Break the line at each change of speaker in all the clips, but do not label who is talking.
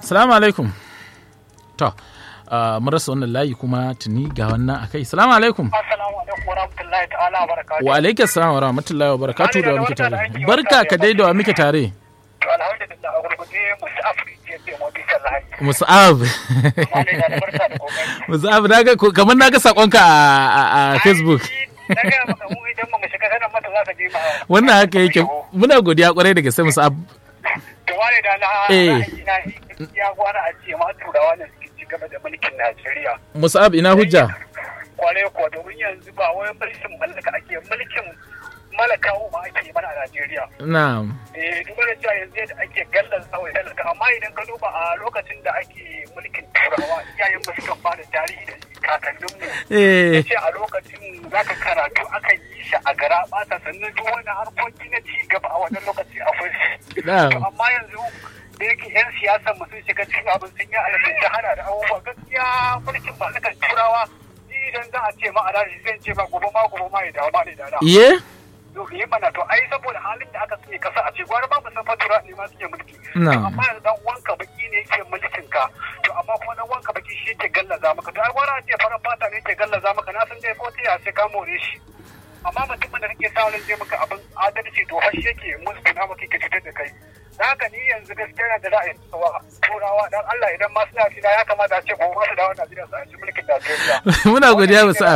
Salamu alaikum. To, uh, mun rasa wannan layi kuma tuni ga wannan a kai. Salamu alaikum.
Assalamu alaikum wa rahmatullahi ta'ala wa barakatuhu.
Wa alaikum salam wa rahmatullahi wa barakatuhu da wa muke tare. Barka ka dai da wa muke tare.
To alhamdulillah a gurguje musu Afirka ce mu bi sallahi.
Musa'ab.
Malai da barka da kokari.
Musa'ab naga kamar naga sakonka a, a, a Facebook.
Na ga maka mu idan mu shiga sanan mata za ka je ma.
Wannan haka yake muna godiya kwarai da gaske Musa'ab.
To wale da na
Eh.
na ya gwara a ce ma turawa ne suke ci gaba da mulkin Najeriya.
Musa'ab ina hujja.
Kwarai kuwa domin yanzu ba wai mulkin mallaka ake mulkin malakawo ma ake mana a Najeriya.
Na'am.
eh duba da cewa yanzu yadda ake gallan tsawon talaka amma idan ka duba a lokacin da ake mulkin turawa iyayen mu sukan bada tarihi da kakannin mu
Eh.
ce a lokacin zaka karatu akan yi shi a gara bata sannan duk wani harkoki na ci gaba a wannan lokaci akwai shi to
Na'am.
amma yanzu da yake yan siyasan mu sun shiga cikin abin sun yi alafin ta hana da abubuwa gaskiya mulkin mallakan turawa ni idan za a ce ma a dashi zan ce ma gobe ma gobe ma ya dawo ma ne da da
Iye?
to yi mana to ai saboda halin da aka tsaye kasa a ce gwara babu san fatura ne ma suke mulki
Na.
To amma yanzu dan wanka baki ne yake mulkin ka to amma kuma dan wanka baki shi yake gallaza maka to ai gwara a ce farar fata ne yake gallaza maka na san dai ko ta ya sai ka more shi amma mutumin da kake sa ran zai maka abin adalci to har shi yake musguna maka yake cutar da kai da haka ni yanzu gaskiya na da ra'ayin tsawa turawa dan Allah idan ma suna fina ya kamata a ce gobe ma su dawo Najeriya su aji mulkin Najeriya
Muna godiya Musa'ab.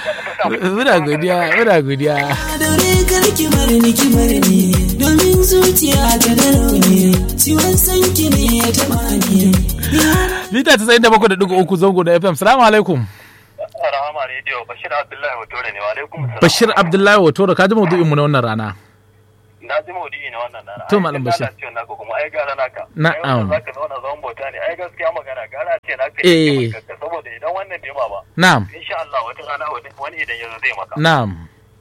Muna godiya, muna godiya.
Daure karki bar ni ki bar ni domin zuciya ta da rauni ciwon sanki ne ya taba ni.
Mita 97.3 zango da FM. Salamu alaikum.
Rahama Radio Bashir Abdullahi Hotore ne wa alaikum salam.
Bashir Abdullahi Watoro ka ji maudu'in mu na wannan rana.
na ji maudu'i ne wannan nana
To, Malam Bashir.
ce naka kuma ai gara naka
Na'am.
ai wannan zaka zauna zaman bauta ne ai gaskiya magana gara ce naka
Eh.
yake maka, saboda idan wannan bai ma ba
Na'am.
insha Allah wata rana wani wani idan yanzu zai maka
Na'am.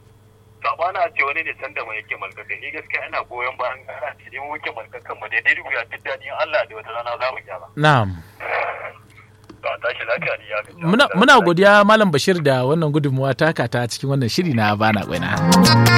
sabana ce wani ne sanda mai yake malkaka ni gaskiya ina goyon bayan gara ce ne mu yake malkakan mu daidai duk ya duk dadin Allah da wata rana za mu gyara
Na'am.
to a tashi lafiya ne ya gaji
Muna, muna godiya Malam Bashir da wannan gudunmuwa taka ta cikin wannan shiri na bana kwaina.